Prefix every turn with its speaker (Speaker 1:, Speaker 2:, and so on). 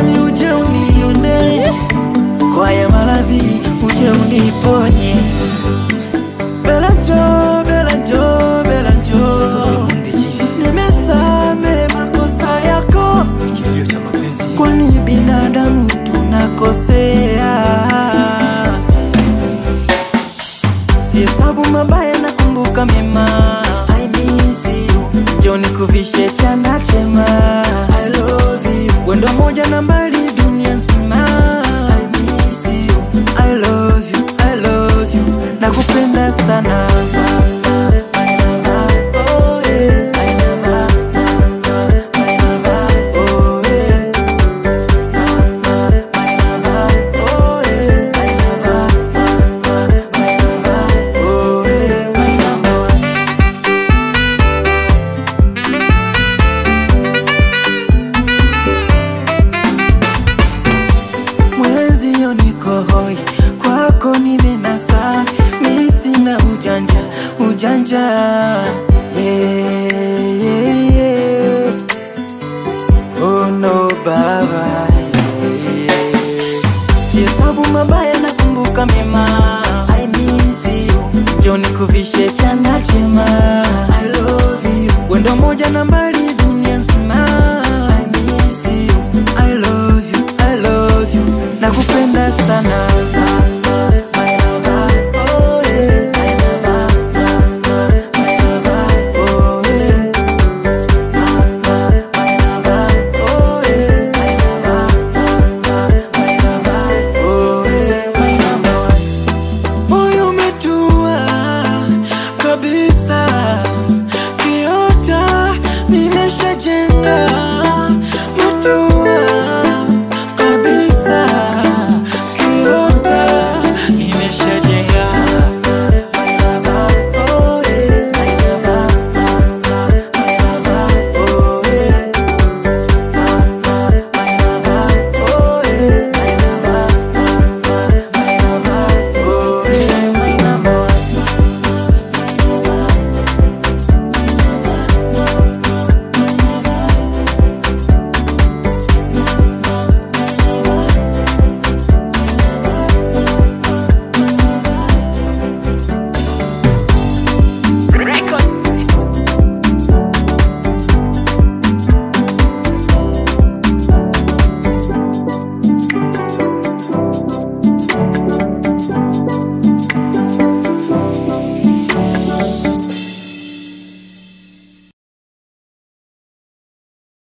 Speaker 1: natamani uje unione kwa ya maradhi, uje uniponye. Bela njoo, Bela njoo, Bela njoo, nimesame makosa yako, kwani binadamu tunakosea. Sihesabu mabaya, nakumbuka mema. I miss you, njoo nikuvishe chanda chema. I love you, wendo moja nambari dunia nzima. I miss you, I love you, I love you, nakupenda sana. My lover, oh yeah. My lover, my lover, oh yeah. My lover, oh yeah. My lover, my lover, oh yeah. My number one. mwenzio niko hoi, kwako nimenasa, mi sina ujanja ujanja yeah, yeah, yeah. Oh no baba yeah, yeah. Sihesabu mabaya nakumbuka mema I miss you Njoo nikuvishe chanda chema I love you Wendo moja nambari dunia nzima I miss you I love you I love you Nakupenda sana